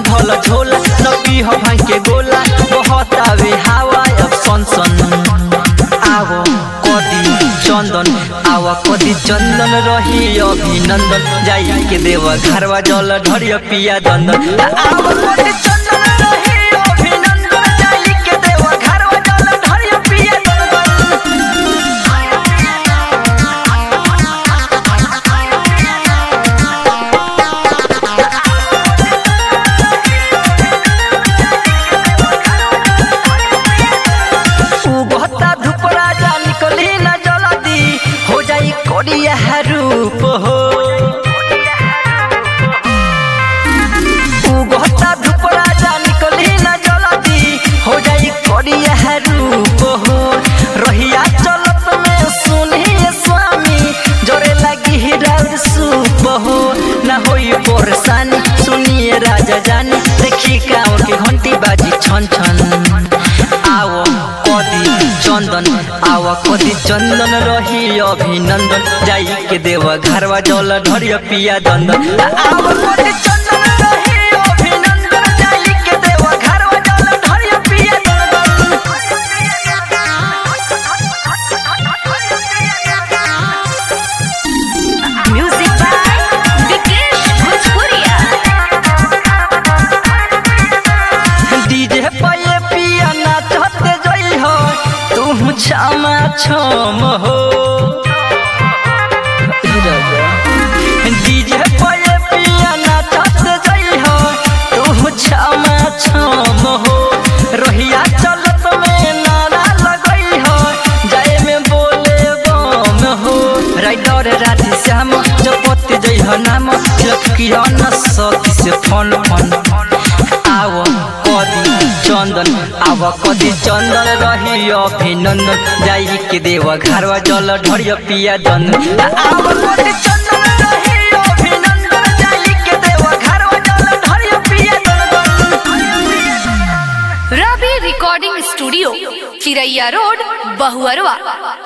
धल झोला न पीह भांग के गोला बहुत आवे हवा अब सन सन आवो कदी चंदन आवा कदी चंदन रही अभिनंदन जाई के देव घरवा जल ढरिया पिया दंदन आवा कदी चंदन रही अभिनंदन जाई के देव घरवा जल ढरिया पिया दंदन उगता धूप राजा निकली न जल्दी हो जाई कोरिया रूप हो उगता धूप राजा निकली न जल्दी हो जाई कोरिया रूप हो रहिया चलत में सुनिए स्वामी जोरे लगी हिराल सूप हो न होई परेशानी सुनिए राजा जानी देखी गाँव के घंटी बाजी छन छन आओ कदी चंदन आवा कदी चंदन रही अभिनंदन जाई के देव घरवा जल ढरिया पिया दंदन आवा कदी चंदन रही अभिनंदन जाई के देव घरवा जल ढरिया पिया दंदन Music by Vikesh Bhojpuria. DJ पे पिया नाचते जई हो तू छमा छम हो डीजे पे पिया नाचते जई हो तू छमा छम हो रोहिया चलत में नारा लगई हो जाए में बोले बम हो राइडर राधे श्याम जपत जई हो नाम लखकिया न सती से फन फन आव कदी चंदन आव कदी चंदन रही अभिनंदन जाई के देव घरवा जल ढरिया पिया दंदन आव कदी चंदन रही अभिनंदन जाई के देव घरवा जल ढरिया पिया दंदन Ravi recording studio Chiraiya road Bahuarwa